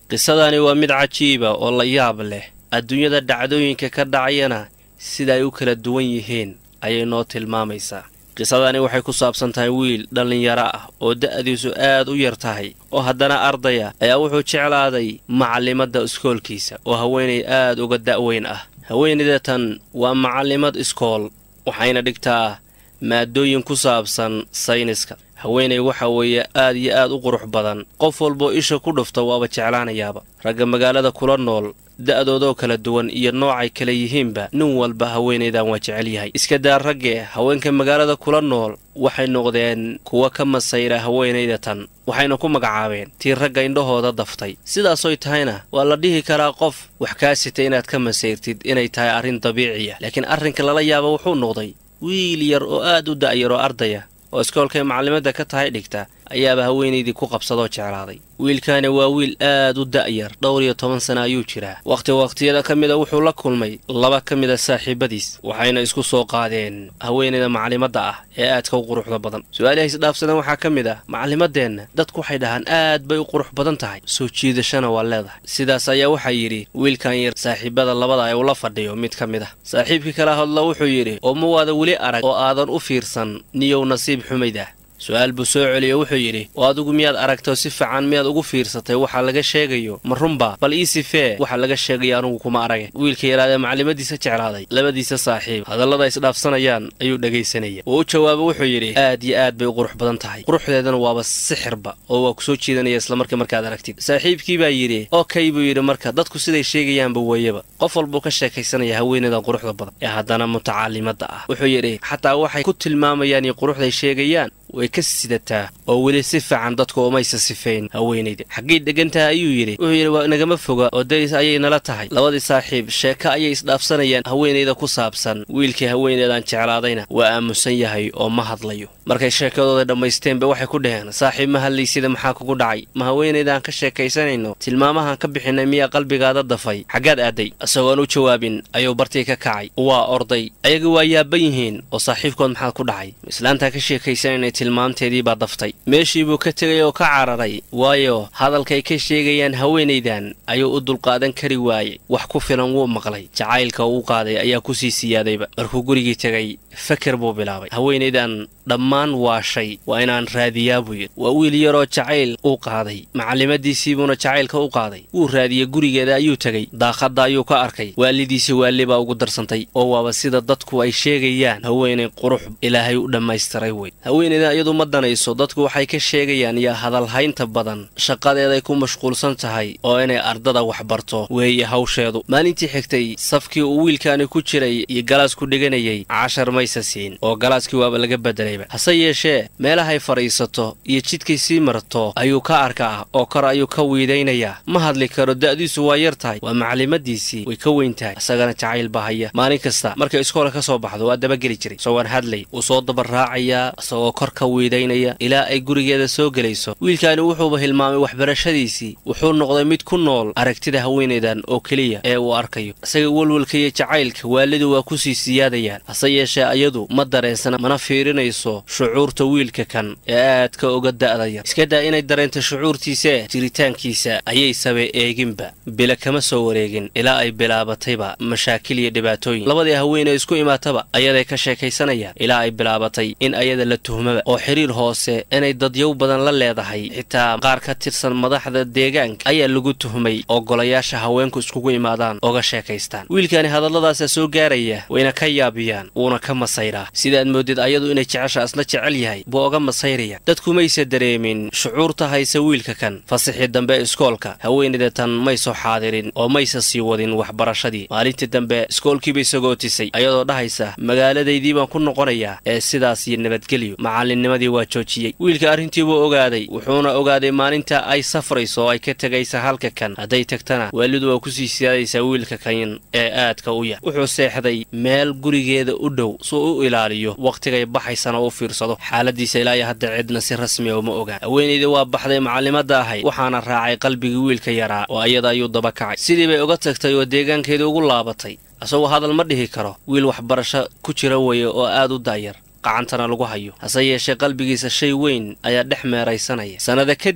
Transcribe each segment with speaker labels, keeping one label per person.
Speaker 1: qisadani waa mid cajiiba oo la yaab leh adduunyada dhacdooyinka ka dhacayana sida ay u kala duwan yihiin ayay noo tilmaamaysaa qisadani waxay ku saabsan tahay wiil dhallinyaro ah oo da'diisu aad u yar tahay oo haddana ardaya ayaa wuxuu jeclaaday macallimadda iskoolkiisa oo haweenay aad uga da'weyn ah haweenaydatan waa macallimad iskool waxayna dhigtaa maadooyin ku saabsan sayniska haweenay waxa weeye aad iyo aad u qurux badan qof walboo isha ku dhufta waaba jeclaanayaaba ragga magaalada kula nool da'doodoo kala duwan iyo noocay kala yihiinba nin walba haweenaydan waa jecel yahay iska daa ragge haweenka magaalada kula nool waxay noqdeen kuwa ka masayra haweenayda tan waxayna ku magacaabeen tii ragga indhahooda daftay sidaasoy tahayna waa la dhihi karaa qof wax kaa sitay inaad ka masayrtid inay tahay arrin dabiiciya laakiin arrinka lala yaaba wuxuu noqday wiil yar oo aad u da'yar oo ardaya oo iskoolkay macallimadda ka tahay dhigta ayaaba haweenaydii ku qabsadoo jeclaaday wiilkaani waa wiil aad u da'yar dhowr iyo toban sana ayuu jiraa wakhti wakhtiyada ka mida wuxuu la kulmay laba ka mida saaxiibadiis waxayna isku soo qaadeen haweenayda macallimadda ah ee aadka u quruxda badan su-aalaha isdhaafsadan waxaa ka mid ah macallimadeenna dadku waxay dhahaan aad bay u qurux badan tahay soo jiidashana waa leedahay sidaas ayaa waxaa yidhi wiilkan yar saaxiibada labada ee ula fadhiyo mid ka mid ah saaxiibkii kala hadla wuxuu yidhi oo ma waada weli arag oo aadan u fiirsan niyow nasiib xumayd ah su-aal buu soo celiyo wuxuu yidhi oo adigu miyaad aragtoo si fiican miyaad ugu fiirsatay waxa laga sheegayo ma runba bal ii sifee waxa laga sheegaya anugu kuma arage wiilka yaraadee macallimadiisa jeclaaday labadiisa saaxiib hadallada isdhaafsanayaan ayuu dhegaysanaya oo u jawaabo wuxuu yidhi aad iyo aad bay u qurux badan tahay quruxdeedana waaba sixirba oo waa ku soo jiidanaya islamarkii markaad aragtid saaxiibkii baa yidhi okey buu yidhi marka dadku siday sheegayaanba weeyaba qof walbuu ka sheekaysanaya haweenaydan quruxda badan ee haddana mutacaalimada ah wuxuu yidhi xataa waxay ku tilmaamayaan iyo quruxday sheegayaan way ka sidataa oo weli si fiican dadku umaysa sifayn haweenayda xaggay degantaha ayuu yidhi wuxuu yidhi waa nagama foga oo daris ayay nala tahay labadii saaxiib sheeko ayay isdhaafsanayaan haweenayda ku saabsan wiilkii haweenaydan jeclaadayna waa aamusan yahay oo ma hadlayo markay sheekadooda dhammaysteenba waxay ku dhaheen saaxiib ma hadlaysida maxaa kugu dhacay ma haweenaydaan ka sheekaysanayno tilmaamahan ka bixinay miyaa qalbigaada dafay xaggaad aaday isagoon u jawaabin ayuu bartii ka kacay waa orday ayaga waa yaaban yihiin oo saaxiibkood maxaad ku dhacay islaantaa ka sheekaysanayna tilmaamteedii baa daftay meeshii buu ka tegay oo ka cararay waayo hadalkay ka sheegayaan haweenaydan ayuu u dulqaadan kari waayey wax ku filan wuu maqlay jacaylka uu qaaday ayaa kusii siyaadayba markuu gurigii tegay faker buu bilaabay haweenaydan dhammaan waashay waa inaan raadiyaa buu yidhi waa wiil yaroo jacayl uu qaaday macallimadiisiibuuna jacaylka u qaaday wuu raadiyey gurigeeda ayuu tegey daaqadda ayuu ka arkay waalidiisii waalli baa ugu darsantay oo waaba sida dadku ay sheegayaan haweenay qurux ilaahay u dhammaystiray wey haweenaydan iyadu ma danayso dadku waxay ka sheegayaan iyo hadalhaynta badan shaqadeeday ku mashquulsan tahay oo inay ardada wax barto weeye hawsheedu maalintii xigtay safkii uu wiilkaani ku jiray iyo galaasku dhiganayay cashar maysa siin oo galaaskii waaba laga bedelayba hase yeeshee meelahay fadhiisato iyo jidkay sii marto ayuu ka arkaa oo kor ayuu ka wiidaynayaa ma hadli karo da'diisu waa yar tahay waa macallimadiisii way ka weyn tahay isagana jacayl baa haya maalin kasta markay iskoola ka soo baxdo waa dabageli jiray isagoon hadlay wuu soo dabaraacayaa isagoo kor ka wiidaynaya ilaa ay gurigeeda soo gelayso wiilkaani wuxuuba hilmaamay waxbarashadiisii wuxuu noqday mid ku nool aragtida haweenaydan oo keliya ee uu arkayo isaga welwelka iyo jacaylka waalidu waa kusii siyaadayaan hase yeeshee ayadu ma dareensana mana fiirinayso shucuurta wiilka kan ee aadka oga da'da yar iska daa inay dareento shucuurtiisae jiritaankiisa ayay sabe eeginba bila kama soo wareegin ilaa ay bilaabatayba mashaakil iyo dhibaatooyin labadii haweenee isku imaataba ayaday ka sheekaysanayaan ilaa ay bilaabatay in ayada la tuhmaba oo xiriir hoose inay dadyow badan la leedahay xitaa qaar ka tirsan madaxda deegaanka ayaa lagu tuhmay oo golayaasha haweenku iskugu imaadaan oga sheekaystaan wiilkani hadalladaasaa soo gaaraya wayna ka yaabiyaan wuuna ka masayraa sidaad moodid ayadu inay jecesha asna jecel yahay buu oga masayraya dadku maysa dareemin shucuurta haysa wiilka kan fasixii dambe iskoolka haweenayda tan may soo xaadirin oo maysa sii wadin waxbarashadii maalintii dambe iskoolkiibay sagootisay ayadoo dhahaysa magaaladaydii baan ku noqonayaa ee sidaas iyo nabadgelyo macallinnimadii waa joojiyey wiilka arrintii buu ogaaday wuxuuna ogaaday maalinta ay safrayso oo ay ka tegaysa halka kan hadday tagtana waalidu waa kusii siyaadaysaa wiilka kan ee aadka u yar wuxuu seexday meel gurigeeda u dhow suu u ilaaliyo wakhtigay baxaysana u fiirsado xaaladiisa ilaayo hadda cidna si rasmiya uma ogaan haweenaydii waa baxday macallimadda ahayd waxaana raacay qalbigii wiilka yaraa oo ayada ayuu daba kacay sidii bay uga tagtay oo deegaankeedii ugu laabatay isagoo hadal ma dhihi karo wiil waxbarasho ku jira weeye oo aad u daayar qacantana lagu hayo hase yeeshee qalbigiisa shay weyn ayaa dhex meeraysanaya sannada kadib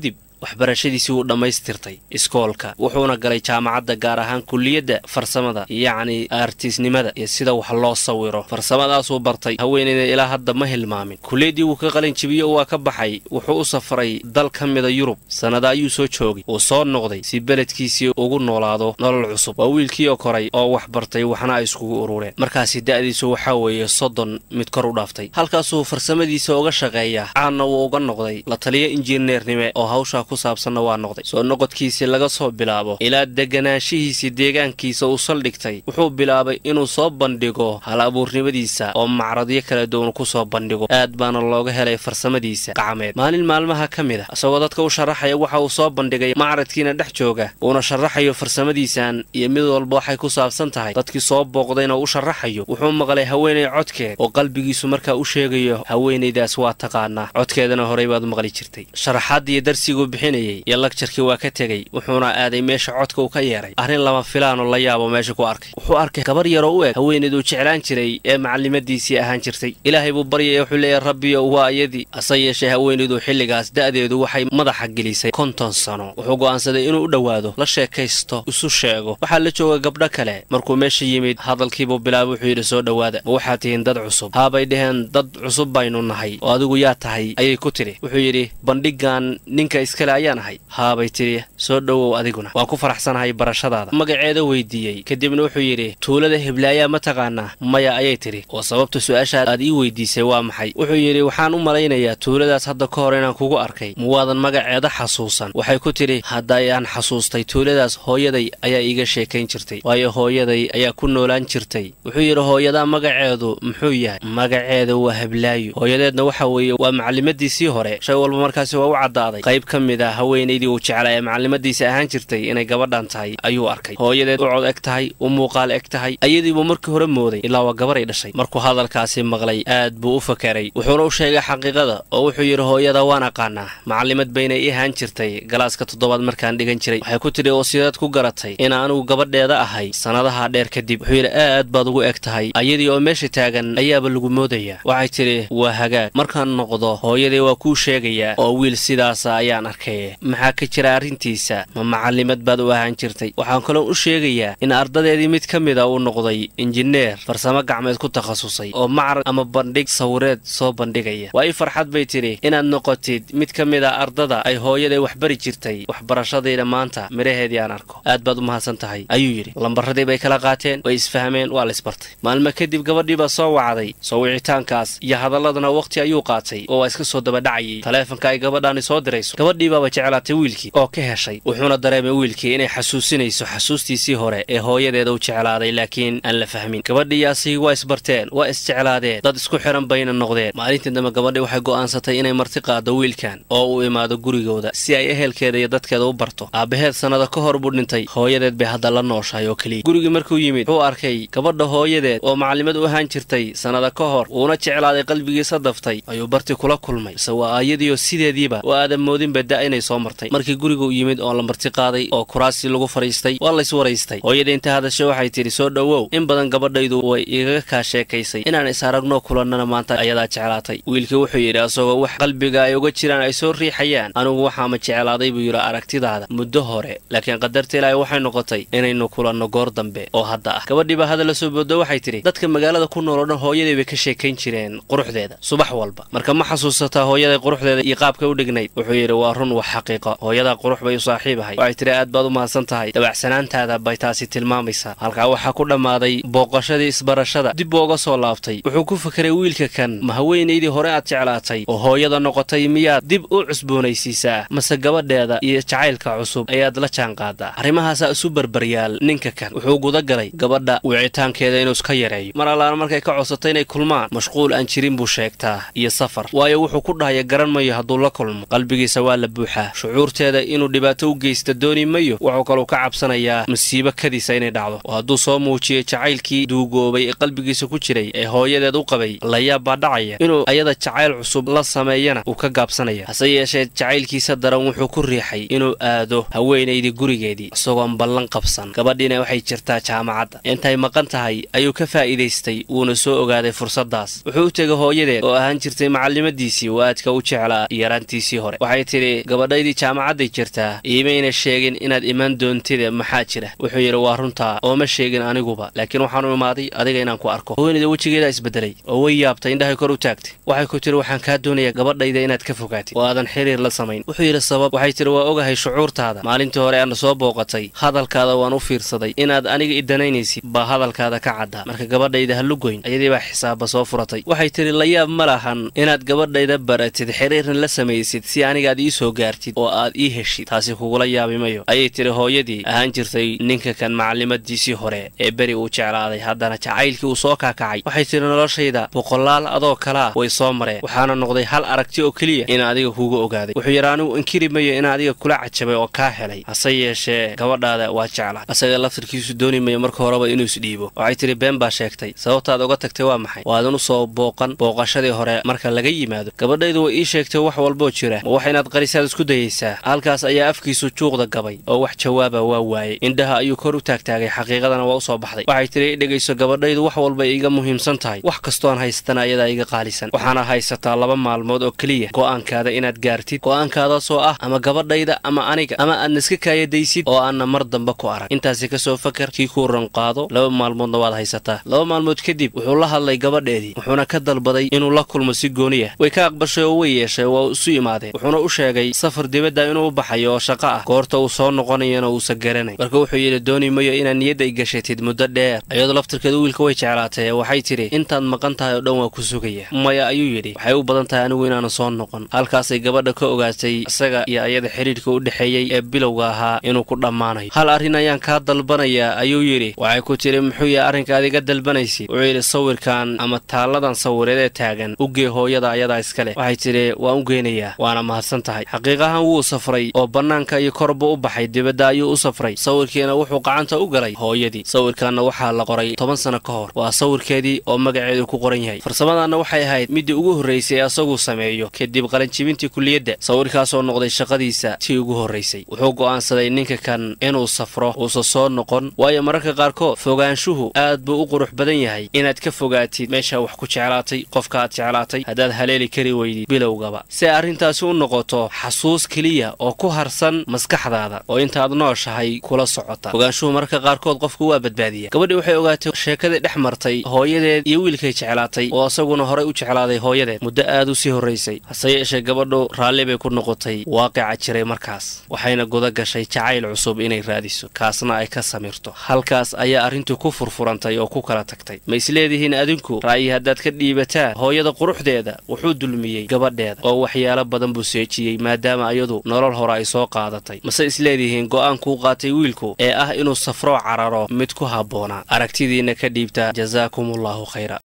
Speaker 1: waxbarashadiisii wuu dhammaystirtay iskoolka wuxuuna galay jaamacadda gaar ahaan kulliyadda farsamada yacni artiisnimada iyo sida wax loo sawiro farsamadaasuu bartay haweeneyda ilaa hadda ma hilmaamin kulliyaddii wuu ka qalin jibiyo waa ka baxay wuxuu u safray dal ka mida yurub sannada ayuu soo joogay wuu soo noqday si beledkiisii ugu noolaado nolol cusub waa wiilkiioo koray oo wax bartay waxna ay iskugu urureen markaasi da'diisu waxaa weeye soddon mid kor u dhaaftay halkaasuu farsamadiisa uga shaqeeyaa caanna wuu uga noqday la taliyo injineernime oo hawshaa ku saabsanna waa noqday soo noqodkiisii laga soo bilaabo ilaa deganaanshihiisii deegaankiisa uu saldhigtay wuxuu bilaabay inuu soo bandhigo hal abuurnimadiisa oo macradyo kala duwan ku soo bandhigo aad baana looga helay farsamadiisa gacmeed maalin maalmaha ka mid a isagoo dadka u sharaxaya waxa uu soo bandhigay macradkiina dhex jooga uuna sharaxayo farsamadiisan iyo mid walba waxay ku saabsan tahay dadkii soo booqdayna u sharaxayo wuxuu maqlay haweenay codkeed oo qalbigiisu markaa u sheegayo haweenaydaas waa taqaanaa codkeedana horey baad maqli jirtay sharaxaadiiyo darsiguu bixinayey iyo lagjarkii waa ka tegey wuxuuna aaday meesha codka uu ka yeeray arrin lama filaanoo la yaabo meesha ku arkay wuxuu arkay gabar yaroo u eg haweenayduu jeclaan jiray ee macalimadiisii ahaan jirtay ilaahay buu baryaya wuxuu leeyahy rabbiyo waa iyadii hase yeeshee haweenaydu xilligaas da'deedu waxay madaxa gelisay konton sano wuxuu go'aansaday inuu u dhowaado la sheekaysto isu sheego waxaa la jooga gabdho kale markuu meesha yimid hadalkiibuu bilaabay wuxuu yidhi soo dhowaada ma waxaad tihiin dad cusub haabay dhaheen dad cusub baynu nahay oo adigu yaa tahay ayay ku tidhi wuxuu yidhi bandhigan ninka iskale ayaan ahay haabay tidhi soo dhowow adiguna waan ku faraxsanahay barashadaada magaceeda weydiiyey kadibna wuxuu yidhi tuulada heblaayaa ma taqaanaa maya ayay tidhi oo sababta su-aashaa aad ii weydiisay waa maxay wuxuu yidhi waxaan u malaynayaa tuuladaas hadda ka hor inaan kugu arkay muwaadan magaceeda xasuusan waxay ku tidhi haddayaan xasuustay tuuladaas hooyaday ayaa iiga sheekayn jirtay waayo hooyaday ayaa ku noolaan jirtay wuxuu yidhi hooyadaa magaceedu muxuu yahay magaceeda waa heblaayo hooyadeedna waxa weeye waa macalimadiisii hore shay walba markaasi waa u caddaaday qayb ka mid a haweenaydii uu jeclaa ee macalimadiisa ahaan jirtay inay gabadhan tahay ayuu arkay hooyadeed u cod eg tahay u muuqaal eg tahay ayadiibuu markii hore mooday ilaa waa gabaray dhashay markuu hadalkaasi maqlay aad buu u fakeray wuxuuna u sheegay xaqiiqada oo wuxuu yidhi hooyada waan aqaanaa macalimad bayna ii ahaan jirtay galaaska toddobaad markaan dhigan jiray waxay ku tidhi oo sidaad ku garatay in anigu gabadheeda ahay sannadaha dheer kadib wuxuu yidhi aad baad ugu eg tahay ayadii oo meesha taagan ayaaba lagu moodayaa waxay tidhi waa hagaag markaan noqdo hooyadii waa kuu sheegayaa oo wiil sidaasa ayaan arkay maxaa ka jira arrintiisa ma macalimad baad u ahaan jirtay waxaan kaloo u sheegayaa in ardadeedii mid ka mida uu noqday injineer farsamo gacmeed ku takhasusay oo macrad ama bandhig sawireed soo bandhigaya waa ii farxad bay tidhi inaad noqotid mid ka mid a ardada ay hooyaday waxbari jirtay waxbarashadayda maanta midhaheedii aan arko aad baad u mahadsan tahay ayuu yidhi lambaradii bay kala qaateen way isfahmeen waa la isbartay maalmo kadib gabadhii baa soo wacday soo wicitaankaas iyo hadalladana wakhti ayuu qaatay oo waa iska soo dabadhacayay taleefanka ay gabadhaani soo dirayso gabadhii baaba jeclaatay wiilkii oo ka heshay wuxuuna dareemay wiilkii inay xasuusinayso xasuustiisii hore ee hooyadeeda u jeclaaday laakiin aan la fahmin gabadhii asigi waa isbarteen waa isjeclaadeen dad isku xihan bayna noqdeen maalintii dambe gabadhii waxay go'aansatay inay marti qaado wiilkan oo uu imaado gurigooda si ay ehelkeeda iyo dadkeeda u barto aabbaheed sannada ka hor buu dhintay hooyadeed bay hadda la nooshahay oo keliya gurigii markuu yimid wuxuu arkay gabadha hooyadeed oo macalimad u ahaan jirtay sannada ka hor uuna jeclaaday qalbigiisa daftay ayuu barti kula kulmay ise waa aayadiioo sideediiba oo aadan moodinba da inay soo martay markii gurigu yimid oo la marti qaaday oo kuraasii lagu fadhiistay waa lays waraystay hooyada inta hadashe waxay tidhi soo dhowow in badan gabadhaydu way igaga kaa sheekaysay inaan is aragnoo kulannana maanta ayadaa jeclaatay wiilkii wuxuu yidhi asagoo wax qalbiga ay uga jiraan ay soo riixayaan anigu waxaama jeclaaday buu yidhi aragtidaada muddo hore laakiin qadarta ilaahay waxay noqotay inaynu kulanno goor dambe oo hadda ah gabadhiiba hadal la soo boodo waxay tidhi dadka magaalada ku nool oo dhan hooyadii bay ka sheekayn jireen quruxdeeda subax walba marka ma xasuusataa hooyaday quruxdeeda iyo qaabka u dhignayd wuxuu yidhi waa run wax xaqiiqo hooyadaa qurux bay u saaxiib ahay waxay tidhi aad baad u mahadsan tahay dabacsanaantaada bay taasi tilmaamaysaa halkaa waxaa ku dhammaaday booqashadii isbarashada dib buu uga soo laabtay wuxuu ku fakeray wiilka kan ma haweenaydii hore aad jeclaatay oo hooyada noqotay miyaad dib u cusboonaysiisaa mase gabadheeda iyo jacaylka cusub ayaad la jaan qaadaa arrimahaasaa isu barbaryaal ninka kan wuxuu guda galay gabadha wicitaankeeda inuu iska yareeyo mar allaana markay ka codsatay inay kulmaan mashquul aan jirin buu sheegtaa iyo safar waayo wuxuu ku dhahaya garan mayo hadduu la kulmo qalbigiisa waa la buuxaa shucuurteeda inuu dhibaato u geysta dooni mayo wuxuu kaluu ka cabsanayaa masiibo kadiisa inay dhacdo oo hadduu soo muujiyey jacaylkii duugoobay ee qalbigiisa ku jiray ee hooyadeed u qabay layaab baa dhacaya inuu ayada jacayl cusub la sameeyana uu ka gaabsanaya hase yeeshee jacaylkiisa daran wuxuu ku riixay inuu aado haweenaydii gurigeedii isagoon ballan qabsan gabadhiina waxay jirtaa jaamacadda intay maqan tahay ayuu ka faa'iidaystay wuuna soo ogaaday fursaddaas wuxuu u tegay hooyadeed oo ahaan jirtay macalimadiisii oo aadka u jeclaa yaraantiisii hore waxay tidhi gabadhaydii jaamacadday jirtaa iimayna sheegin inaad imaan doontida maxaa jira wuxuu yidhi waa runtaa oo ma sheegin aniguba laakiin waxaanu imaaday adiga inaan ku arko haweenayda wejigeedaa isbedelay oo way yaabtay indhahay kor u taagtay waxay ku tiri waxaan kaa doonayaa gabadhayda inaad ka fogaatid oo aadan xiriir la samayn wuxuu yidhi sabab waxay tiri waa ogahay shucuurtaada maalintii hore aana soo booqatay hadalkaada waan u fiirsaday inaad aniga idanaynaysid baa hadalkaada ka caddaa marka gabadhayda ha lugoyn ayadii baa xisaaba soo furatay waxay tidhi la yaab ma lahan inaad gabadhayda baratid xiriirna la samaysid si anigaad ii soo gaartid oo aad ii heshid taasi kugula yaabi mayo ayay tidhi hooyadii ahaan jirtay ninka kan macallimadiisii hore ee beri uu jeclaaday haddana jacaylkii uu soo kaakacay waxay tidhi noloshayda boqolaal adoo kalea way soo mareen waxaana noqday hal aragti oo keliya in adiga kuuga ogaaday wuxuu yidhi anigu inkiri mayo in adiga kula cajabay oo kaa helay hase yeeshee gabadhaada waa jeclaa asaga laftirkiisu dooni mayo marka horeba inuu isdhiibo waxay tidhi been baa sheegtay sababtaad oga tagtay waa maxay waadan u soo booqan booqashadii hore marka laga yimaado gabadhaydu way ii sheegtay wax walboo jira ma wax inaad qarisaad isku dayaysaa halkaas ayaa afkiisu juuqda gabay oo wax jawaaba waa waayey indhaha ayuu kor u taagtaagay xaqiiqadana waa u soo baxday waxay tidhi i dhegayso gabadhaydu wax walbay iiga muhiimsan tahay wax kastoon haysatana ayadaa iga qaalisan waxaana haysataa laba maalmood oo keliya go'aankaada inaad gaartid go'aankaadaasoo ah ama gabadhayda ama aniga ama aadna iska kaayadaysid oo aanna mar damba ku arag intaasi kasoo fakar kii kuu ranqaado laba maalmoodna waad haysataa laba maalmood kadib wuxuu la hadlay gabadheedii wuxuuna ka dalbaday inuu la kulmo si gooniya way ka aqbashay oo way yeeshay waa isu imaadeen wuxuuna u sheegay safar dibadda inuu u baxayo oo shaqo ah goorta uu soo noqonayana uusan garanay marka wuxuu yidhi dooni mayo inaad niyadda i gashatid muddo dheer iyadoo laftirkeeda wiilka way jeclaatay waxay tidhi intaad maqan tahay oo dhan waa ku sugaya maya ayuu yidhi waxay u badan tahay anigu inaanan soo noqon halkaasay gabadha ka ogaatay isaga iyo ayada xidhiidhka u dhexeeyey ee bilowga ahaa inuu ku dhammaanayo hal arrin ayaan kaa dalbanayaa ayuu yidhi waxay ku tidhi muxuu yahay arrinkaad iga dalbanaysid wuxuu yidhi sawirkan ama taalladan sawireed ee taagan u gee hooyada ayadaa iska leh waxay tidhi waan u geynayaa waana mahadsan tahay xaqiiqahan wuu safray oo bannaanka iyo korba u baxay dibadda ayuu u safray sawirkiina wuxuu gacanta u galay hooyadii sawirkanna waxaa la qoray toban sano ka hor waa sawirkeedii oo magaceedu ku qoran yahay farsamadanna waxay ahayd middii ugu horraysay ee asaguu sameeyo kadib qalinjibintii kulliyadda sawirkaasoo noqday shaqadiisa tii ugu horraysay wuxuu go'aansaday ninka kan inuu safro uusan soo noqon waayo mararka qaarkood fogaanshuhu aad buu u qurux badan yahay inaad ka fogaatid meeshaa wax ku jeclaatay qofka aad jeclaatay haddaad haleeli kari weydid bilowgaba si ay arrintaasi u noqoto xasuus keliya oo ku harsan maskaxdaada oo intaad nooshahay kula socota fogaanshuhu mararka qaarkood qofku waa badbaadiya gabadhii waxay ogaatay sheekadii dhex martay hooyadeed iyo wiilkay jeclaatay oo isaguna horay u jeclaaday hooyadeed muddo aad u sii horraysay hase yeeshee gabadhu raalli bay ku noqotay waaqica jiray markaas waxayna guda gashay jacayl cusub inay raadiso kaasna ay ka samirto halkaas ayaa arrintu ku furfurantay oo ku kala tagtay ma isleedihiin adinku ra'yi haddaad ka dhiibataan hooyada quruxdeeda wuxuu dulmiyey gabadheeda oo waxyaalo badan buu seejiyey maadaama iyadu nolol hore ay soo qaadatay mase isleedihiin go'aankuu qaatay wiilku ee ah inuu safroo cararo mid ku habboonaa aragtidiinna ka dhiibta jasaakumullahu khayra